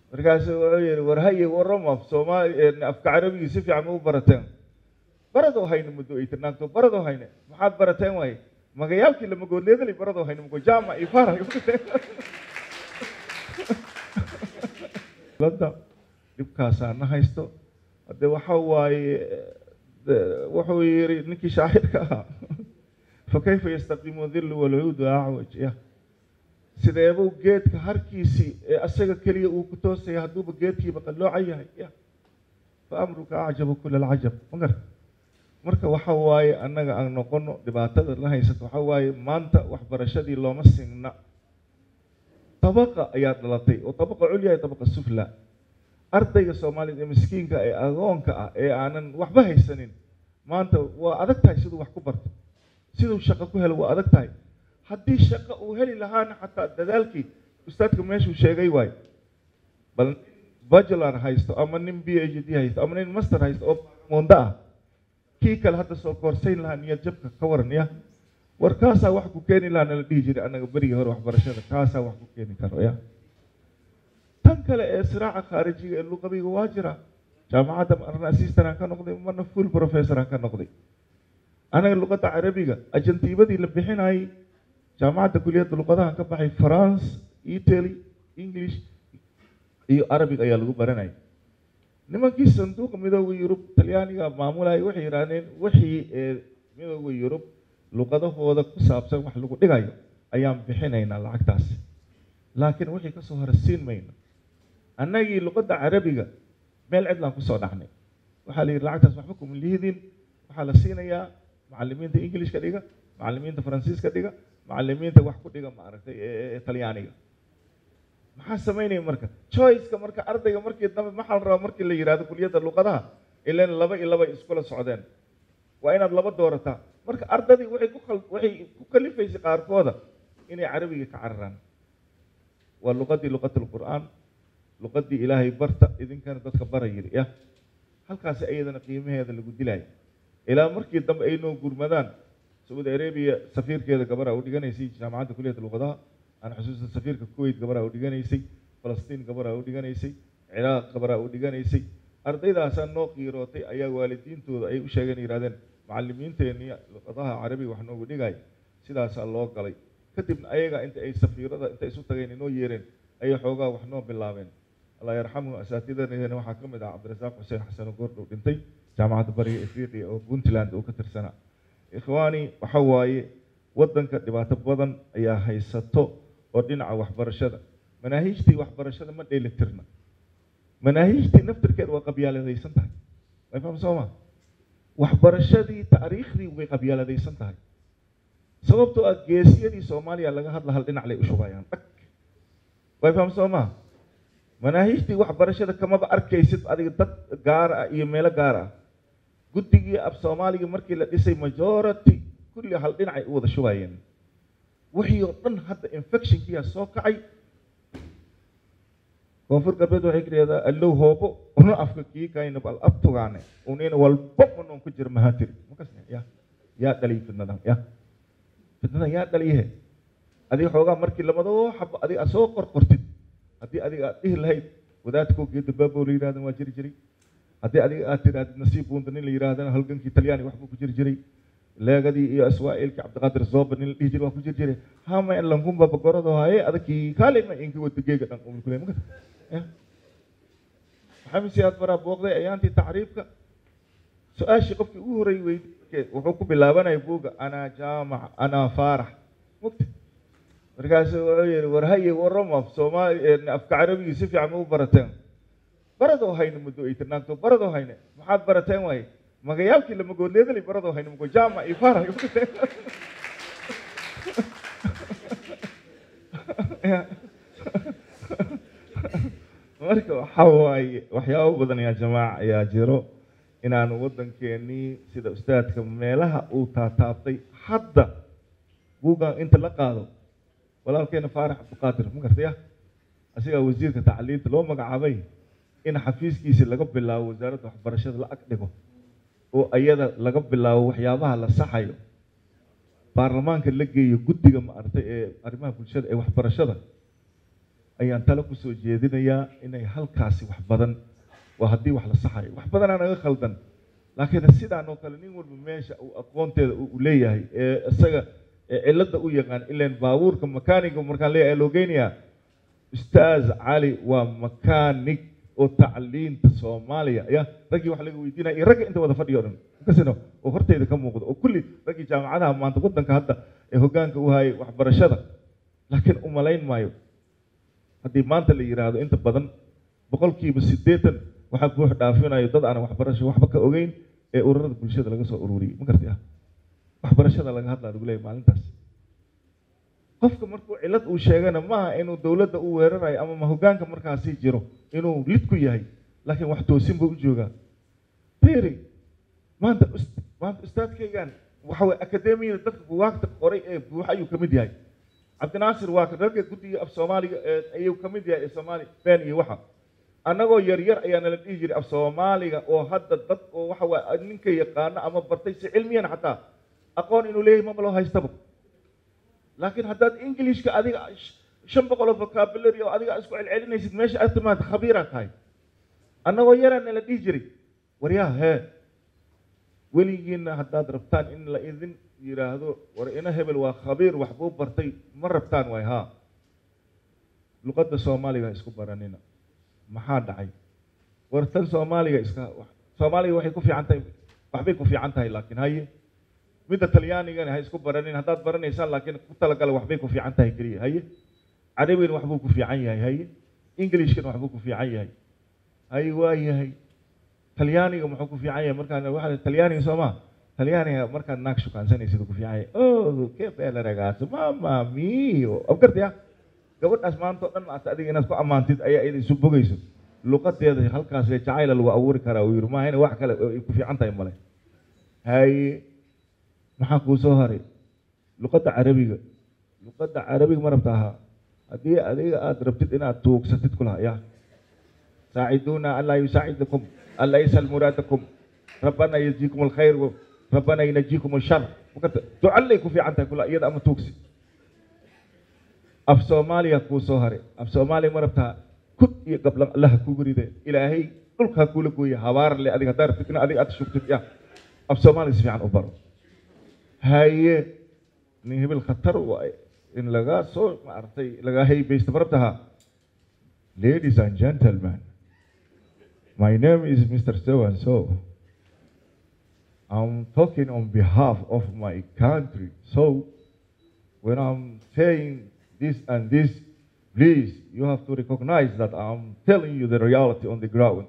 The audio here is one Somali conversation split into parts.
markaasu wuxuu yihi war haye warram af soomaali afka carabigii si fiican ma u barateen baradoo hayne muddo ay tirnaanto baradoo hayne maxaad barateen waaye magayaalkii lamagoodleedali baradoo hayne mago jaamac iyo faarax lada dhibkaasaa na haysto hadde waxa waaye wuxuu yiri ninkii shaacirka ahaa fakayfa yastaqiimu dillu walcuudu acwaj ya sideebuu geedka harkiisii ee asaga keliya uu ku toosaya hadduuba geedkiiba qalloocan yahay ya fa amruka acjabu kula alcajab magar marka waxa waaye annaga aan noqono dhibaatada la haysato waxa waaye maanta waxbarashadii looma singna tabaqa ayaa dhalatay oo tabaqa culya iyo tabaqa sufla ardayga soomaaliyed ee miskiinka ee agoonka ah ee aanan waxba haysanin maanta waa adag tahay siduu wax ku barto siduu shaqo ku helo waa adag tahay haddii shaqo uu heli lahaana xataa dadaalkii ustaadka meeshuu sheegay waayo bal nin bajular haysto ama nin b h d haysto ama nin master haysto oo mondo ah kii kale hadda soo koorsayn lahaa niyad jabka ka waran ya war kaasaa wax ku keeni lahaa nala dhihi jiray annaga berigii hore waxbarashada kaasaa wax ku keeni karo ya tan kale ee siraaca khaarijiga ee luqadiga waa jira jaamacadda marna assistant aan ka noqday marna full professor aan ka noqday anaga luqadda carabiga ajantiibadii la bixinayay jaamacadda kuliyadda luqadaha ka baxay france italy english iyo arabic ayaa lagu baranayay nimankii sanduuqa midooda yurub talyaaniga maamulaya waxay yidhaahdeen wixii ee midooda yurub luqadahooda ku saabsan wax lagu dhigayo ayaan bixinaynaa lacagtaas laakiin wixii kasoo hore siin mayno annagii luqadda carabiga meel cidlaan kusoo dhacnay waxaa la yidhi lacagtaas waxba kuma lihdin waxaa la siinayaa macalimiinta englishka dhiga macalimiinta faransiiska dhiga macalimiinta wax ku dhiga maaragtay ee talyaaniga maxaa samaynaya marka choiceka marka ardayga markii dambe maxaa la rabaa markii la yidhahdo kuliyadda luqadaha ilan laba iyo laba iskula socdeen waa inaad laba doorataa marka ardadii waxay ku khal waxay ku kalifaysay qaarkooda inay carabiga ka cararaan waa luqadii luqat lqur'aan luqadii ilaahay barta idinkana dadka bara yidhi ya halkaasi iyadana qiimaheeda lagu dilaayo ilaa markii dambe ay noo gurmadaan sacuudi arabia safiirkeeda gabaraa u dhiganaysay jaamacadda kuliyadda luqadaha aan xusuusta safiirka kuwait gabaraa u dhiganaysay falastiin gabaraa u dhiganaysay ciraaq gabaraa u dhiganaysay ardaydaasaa noo qiirootay ayaa waalidiintooda ay u sheegeen yihahdeen macalimiinteenii luqadaha carabiga wax noogu dhigay sidaasaa loo galay kadibna ayaga inta ay safiirada inta isu tageen inoo yeereen ayay xoogaa wax noo bilaabeen allah yarxamuhu asaatidadeena waxaa ka mid ah cabdirasaaq xuseen xasan goordhow dhintay jaamacadda bariga afriqiya oo puntland uu ka tirsanaa ikhwaani waxa waaye waddanka dhibaato badan ayaa haysato oo dhinaca waxbarashada manaahiijtii waxbarashada ma dheelitirna manaahiijtii naftirkeeda waa qabyaaladaysan tahay way faham soo ma waxbarashadii taariikhdii way qabyaaladaysan tahay sababtoo ah geesiyadii soomaaliya laga hadla hal dhinac lay u shubayaan dhag way faham soo ma manaahiijtii waxbarashada kamaba arkaysid adiga dad gaar ah iyo meelo gaar ah guddigii af soomaaliga markii la dhisay majority kulli hal dhinacay u wada shubayeen wixii oo dhan hadda infectionkiyaa soo kacay koonfur galbeed waxay ka dhahdaa allow hoobo una afka kii kayna bal abtugaane unina walba unoon ku jira mahatiri makasne ya yaa dhaliy fitnadan ya fitnadan yaa dhaliyahe adiga xoogaa markii lamadoo xabo adiga aad soo qorqortid haddii adiga aad dhihi lahayd wadaadkoo geeda baabo la yidhahdan waa jiri jiray haddii adiga aad tidhahdid nasiib buunda nin la yidhahdana halgankii talyaani waxbuu ku jiri jiray leegadii iyo aswaa'ilkii cabdiqaadir zooba nin la dhihi jiray waa ku jiri jiray hama in lankumba bagorado haye adakii kaalima inki wada geega dhan umulkule maka maxamed siyaad baraa booqday ayaantii tacriifka su-aashii qofkii ugu horreeyey weydiye wuxuu ku bilaabanaya buugga anaa jaamac anaa faarax mugta markaasu wuxuu yihi war haye warram af soomaali afka carabigii si fiican ma u barateen baradoo hayne muddo ay tirnaanto baradoo hayne maxaad barateen waaye magayaalkii lamagoodleedali baradoo hayne mago jaamac iyo faarax marka waxa waaye waxyaabo badan yaa jamaaca ayaa jiro inaanu waddankeenii sida ustaadka meelaha uu taataabtay hadda buuggan inta la qaado walaalkeena faarax cabdiqaadir ma gartaya asigaa wasiirka tacliinta loo magacaabay in xafiiskiisi laga bilaabo wasaaradda waxbarashada la ag dhigo oo ayada laga bilaabo waxyaabaha la saxayo baarlamaanka la geeyo guddiga maaragtay ee arrimaha bulshada ee waxbarashada ayaan talo kusoo jeedinayaa inay halkaasi wax badan waa haddii wax la saxayo wax badanaa naga khaldan laakiin sidaan oo kale nin walba meesha uu aqoonteeda uu leeyahay ee isaga ee cilada u yaqaan ilan baabuurka makaaniga markaan leeyahay loo geynayaa ustaaz cali waa makaanig oo tacliinta soomaaliya ya raggii wax laga weydiinaya iyo ragga inta wada fadhiyo o dhan kasino oo horteyda ka muuqdo oo kulli raggii jaamacadaha maanta waddanka hadda ee hoggaanka u hayay waxbarashada laakiin umalayn maayo haddii maanta la yidhaahdo inta badan boqolkiiba siddeetan waxaa buux dhaafinayo dad aan waxbarasho waxba ka ogeyn ee ururada bulshada laga soo ururiyey ma garti ah waxbarashada laga hadlaa lagu leeyahy maalintaas qofka markuu cillad uu sheegana maaha inuu dowladda u weerarayo ama ma hoggaanka markaasi jiro inuu lid ku yahay laakiin wax toosin buu u joogaa beri maanta maanta ustaadkaygan waxa weye akademiyada dadka buwaagta qoray ee buuxa ayuu ka mid yahay cabdinaasir waa ragga guddiga af soomaaliga ayuu ka mid yahay ee soomaali been iyo waxa annagoo yar yar ayaa nala dhihi jiray af soomaaliga oo hadda dad oo waxa waye ninka yaqaano ama bartay si cilmiyan xataa aqoon inuu leeyahay maba loo haystaba laakiin haddaad englishka adiga shan boqol oo vocabulary oo adiga isku celcelinaysid meesha aad timaad khabiiraa tahay annagoo yaraa nala dhihi jiray waryaa hee weligiina haddaad rabtaan in la idin yidhaahdo war ina hebel waa khabiir waxbuu bartay ma rabtaan waay haa luqadda soomaaliga isku baranina maxaa dhacay war tan soomaaliga iska soomaaliga waxay ku fiican tahay waxbay ku fiican tahay laakiin haye midda talyaanigana ha isku baranin haddaad baranaysaan laakiin ku talagala waxbay ku fiican tahay keliya haye carabigana waxbuu ku fiican yahay haye englishkana waxbuu ku fiican yahay haye waa yahay talyaaniga muxuu ku fiican yahay markaan waxa talyaaniga soo maa talyaaniga markaad naag shukaansanaysid ku fiican yahay oh que bela ragazzo mama mio afgartaya gabadhaas maanta o dhan maata adiga inaad ku ammaantid ayaa ida isu bogayso luqadeeda halkaas ee jacayla lagu abuuri karaa uu yidhi maaha ina wax kale ay ku fiican tahay male haye maxaa kuu soo haray luqadda carabiga luqadda carabiga ma rabta ahaa haddii adiga aada rabtid inaad tuugsatid kulaha ya saaciduuna anlaa yusaacidakum an laysa muraadakum rabbana yajiikum alkhayr rabbana yinajiikum alshar makarta ducallay ku fiican tahay kula iyada ama tuugsi af soomaaliya kuu soo haray af soomaaliya ma rabtaa kud iyo gablan allaha kugu ride ilaahay dhulka ha kuula gooya habaar le adiga haddaa rabtid in adiga aad shugtid ya af soomaaliya si fiican u baro haye nin hebel khatar waay in laga soo maaragtay laga haybaysto ma rabtaha ladies and gentlemen my name is mr so and so i'm talking on behalf of my country so when i'm saying this and this please you have to recognize that i'm telling you the reality on the ground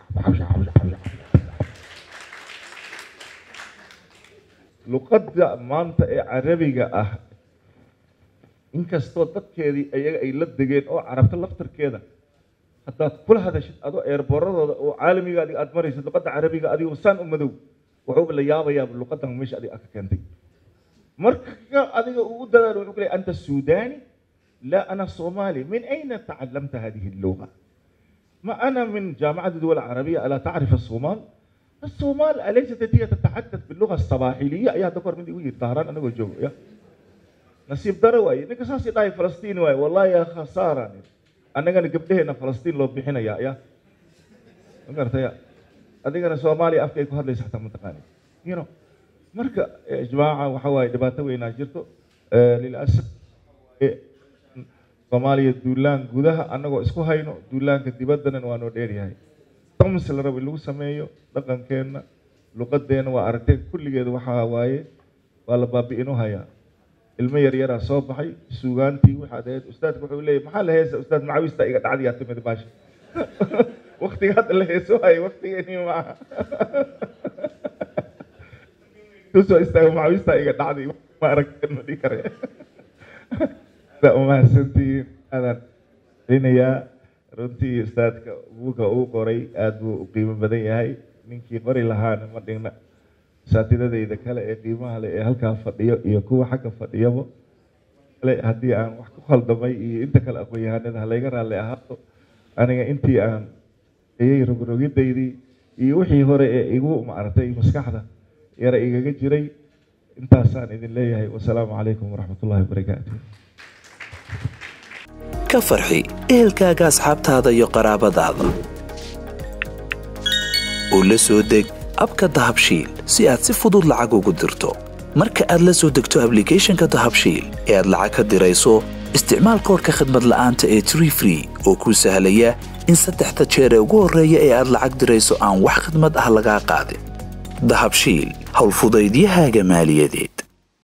luqadda maanta ee carabiga ah inkastoo dadkeedii ayaga ay la degeen oo carabta laftarkeeda haddaad kula hadashid adoo eerbooradooda oo caalamiga adiga aad maraysid luqadda carabiga adigoo saan u madow wuxuuba la yaabayaaba luqadan meesha adiga aad ka keentay marka adiga uu u dadaalo wuxuu ku leeyahay anta suudani لا أنا صومالي من أين تعلمت هذه اللغة؟ ما أنا من جامعة الدول العربية ألا تعرف الصومال؟ الصومال أليست هي تتحدث باللغة الصباحلية يا دكتور من وير طهران أنا وجو يا نسيب دروي نك ساسي داي فلسطين واي والله يا خسارة أنا كان قبل هنا فلسطين لو بحنا يا يا قرت يا أديك أنا صومالي أفكي كهر ليس حتى منطقاني you know مركا يا جماعة وحواي دباتة وين جرتو آه للأسف soomaaliya duulaan gudaha annagoo isku hayno duulaanka dibaddana waa noo dheeryahay damsi la rabo in lagu sameeyo dhaqankeenna luqadeenna waa aragteen kulligeeda waxaa waaye waa la baabi'inu hayaa ilmo yaryaraa soo baxay suugaantii waxaad ahayd ustaadka wuxuu leeyahy maxaa la heesa ustaad macawista iga dhacdiyaa timid baasha waktiga hadda la heeso hayo waktigeeni maaha kusoo istaago macawista iga dhacday ma aragteen ma dhihi karaya umahadsantihiin aadaan celinayaa runtii ustaadka buuga uu qoray aada buu u qiimo badan yahay ninkii qori lahaana ma dhigna saatidadayda kale ee qiimaha leh ee halkaa fadhiyo iyo kuwa xagga fadhiyaba kale haddii aan wax ku khaldamay iyo inta kale aqoon-yahanada halayga raalli ahaato aniga intii aan ayay rogrogidaydii iyo wixii hore ee igu maaragtay maskaxda yara igaga jiray intaasaan idin leeyahay wasalaamu calaykum waraxmat ullahi wabarakaatu ka farxi ehelkaaga asxaabtaada iyo qaraabadaada oo la soo deg abka dahabshiil si aad si fudud lacag ugu dirto marka aad la soo degto ablicathonka dahabshiil ee aad lacag ka dirayso isticmaal koorka khadmad la'aanta ee tree free oo kuu sahlaya in saddexda jeer ee ugu horreeya ee aad lacag dirayso aan wax khadmad ah lagaa qaadin dahabshiil howlfudaydiyahaaga maaliyadeed